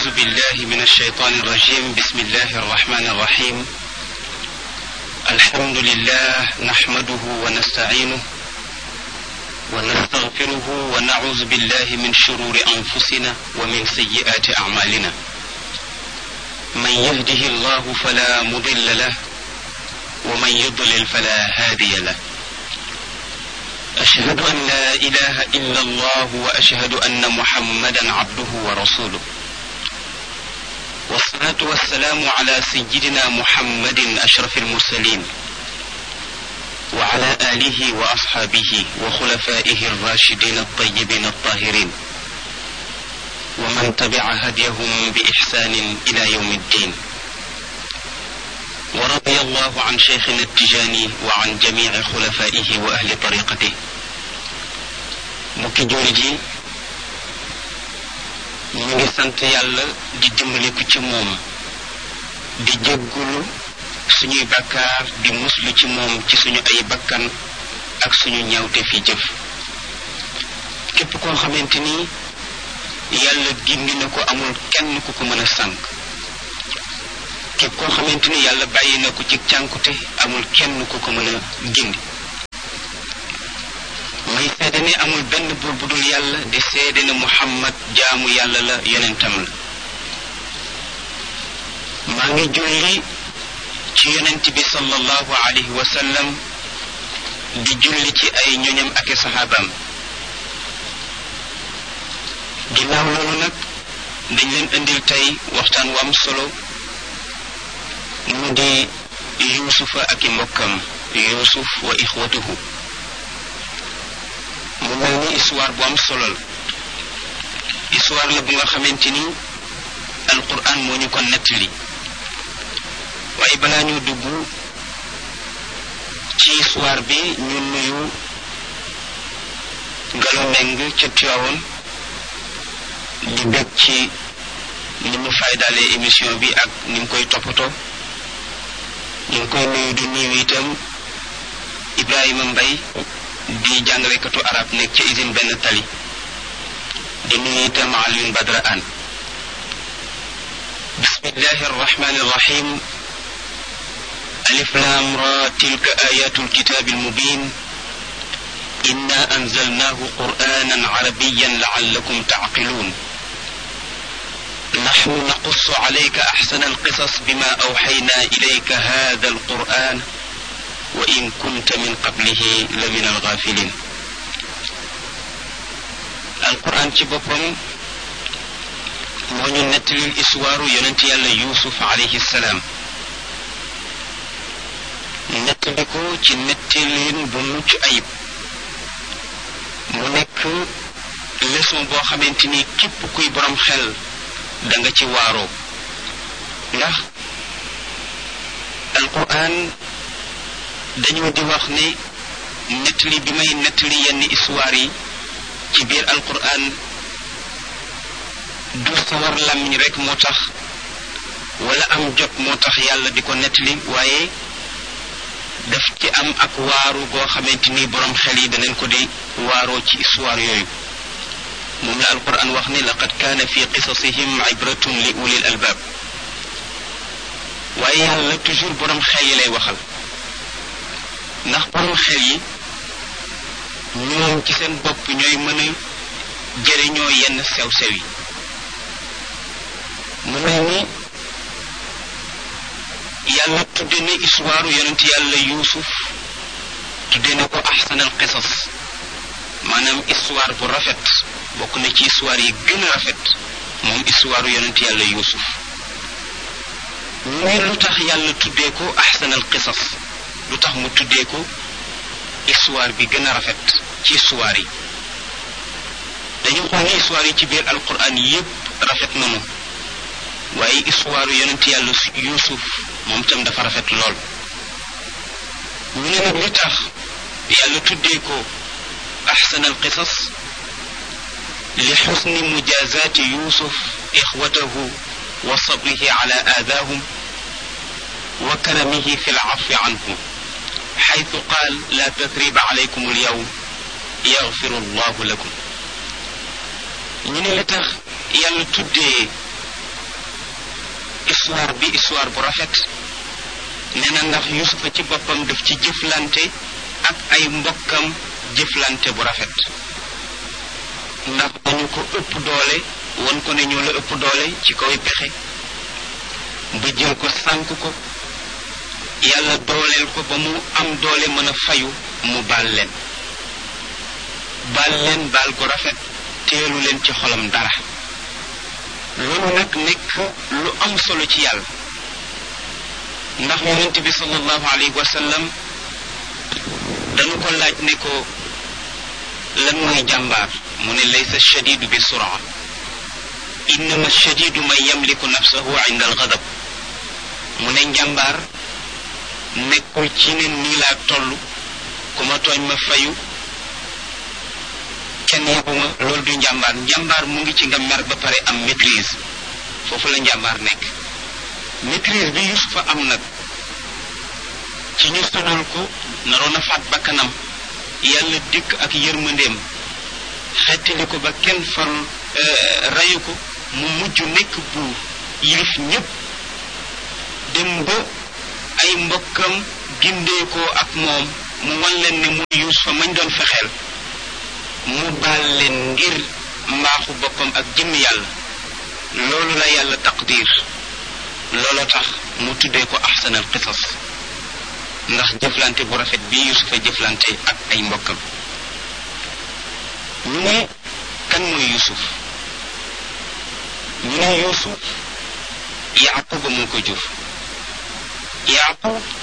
أعوذ بالله من الشيطان الرجيم بسم الله الرحمن الرحيم الحمد لله نحمده ونستعينه ونستغفره ونعوذ بالله من شرور أنفسنا ومن سيئات أعمالنا من يهده الله فلا مضل له ومن يضلل فلا هادي له أشهد أن لا إله إلا الله وأشهد أن محمدا عبده ورسوله والصلاة والسلام على سيدنا محمد أشرف المرسلين وعلى آله وأصحابه وخلفائه الراشدين الطيبين الطاهرين ومن تبع هديهم بإحسان إلى يوم الدين ورضي الله عن شيخنا التجاني وعن جميع خلفائه وأهل طريقته mbokki jullit yi ñu ngi sant yàlla di dimbaliku ci moom di jéggulu suñuy bakkaar di muslu ci moom ci suñu ay bakkan ak suñu ñawte fi jëf képp koo xamante ni yàlla gindi na ko amul kenn ku ko mën a sànk képp koo xamante ni yàlla bàyyi na ko ci cànkute amul kenn ku ko mën a gindi may seede ne amul benn buur bu dul yàlla di seede ne muhammad jaamu yàlla la yonentam la maa ngi julli ci yonent bi sallallahu alayhi wa sallam di julli ci ay ñoñam ak i saxaabaam ginnaaw loolu nag dañ leen indil tey waxtaan wu am solo mu di yuusufa ak i mbokkam yuusuf wa ixwatuhu mu mel ni histoire bu am solo la histoire la bu nga xamante ni alquran moo ñu ko nettali waaye balaa ñu dugg ci histoire bi ñu nuyu Ngalo Meng ca Tiwaawoon di bég ci ni mu faydalee émission bi ak ni mu koy toppatoo ñu ngi koy nuyu di nuyu itam Ibrahima Mbay di jàngalekatu arab nekk ca usine benn tali di nuyu itam Alioune Badra Anne bismillahi arrahmani arrahim alif lam ra tilka ayatu alkitabi almubin inna anzalnahu qur'anan arabiyan la'allakum ta'qilun نحن نقص عليك أحسن القصص بما أوحينا إليك هذا القرآن وإن كنت من قبله لمن الغافلين القرآن ci boppam moo ñu nettalil histoire yonent yàlla Yuusuf alayhi salaam nettali ko ci nettalin bu mucc ayib mu nekk leçon boo xamante ni képp kuy borom xel da nga ci waaroo ndax alquran dañoo di wax ne nettali bi may nettali yenn histoire yi ci biir alquran du sawar làmmiñ rek moo tax wala am jot moo tax yàlla di ko nettali waaye daf ci am ak waaru goo xamante ni borom xel yi danañ ko di waaroo ci histoire yooyu moom la alquran wax ne laqad kaana fi qisasihim ibratun li ulil albaab waaye yàlla toujours borom xel yi lay waxal ndax borom xel yi ñoom ci seen bopp ñooy mën a jëriñoo yenn sew-sew yi mu mel ni yàlla tudde ne histoire yonent yàlla yuusuf tudde ne ko ahsanal qisas maanaam histoire bu rafet bokk na ci histoire yi gën a rafet moom histoire yonent yàlla yuusuf ñu lu tax yàlla tuddee ko ahsanal qisas lu tax mu tuddee ko histoire bi gën a rafet ci histoire yi dañu xool ni histoire yi ci biir alquran yépp rafet nanu waaye histoire yonent yàlla yuusuf moom tam dafa rafet lool ñu ne nag li tax yàlla tuddee ko ahsanal qisas li xusni mujazaati yuusuf ixwatahu wa sabrihi ala aadaahum wa karamihi fi lcafi anhum xaytu qaal la tathriba alaykum alyawm yaxfiru allahu lakum ñu ne li tax yàlla tuddee histoire bi histoire bu rafet nee na ndax yusufa ci boppam daf ci jëflante ak ay mbokkam jëflante bu rafet ndax dañu ko ëpp doole won ko ne ñoo la ëpp doole ci kaw pexe ba jël ko sànk ko yàlla dooleel ko ba mu am doole mën a fayu mu baal leen baal leen baal gu rafet teelu leen ci xolam dara loolu nag nekk lu am solo ci yàlla ndax yonent bi sallallahu alayhi wa sallam dañu ko laaj ne ko lan mooy jàmbaar mu ne laysa shadidu bi suraa innama shadidu man yamliku nafsahu inda algadab mu ne njàmbaar nekkul ci ne nii laa toll ku ma tooñ ma fayu kenn yebuma loolu du njàmbaar njàmbaar mu ngi ci nga mer ba pare am maîtrise foofu la njàmbaar nekk maîtrise bi Yusufa am nag ci ñu sonal ko naroon a faat bakkanam yàlla dikk ak yërmandeem xettali ko ba kenn far rayu ko mu mujj nekk buur yilif ñépp dem ba ay mbokkam gindeekoo ak moom mu wan leen ne mooy Yuusufa mañ doon fexeel mu baal leen ngir mbaaxu boppam ak jëmm yàlla loolu la yàlla taqdir looloo tax mu tuddee ko ahsanal qisas ndax jëflante bu rafet bi Yuusufa jëflante ak ay mbokkam ñu ne kan mooy Yuusuf ñu ne Yuusuf Yaquba moo ko jur Yaqub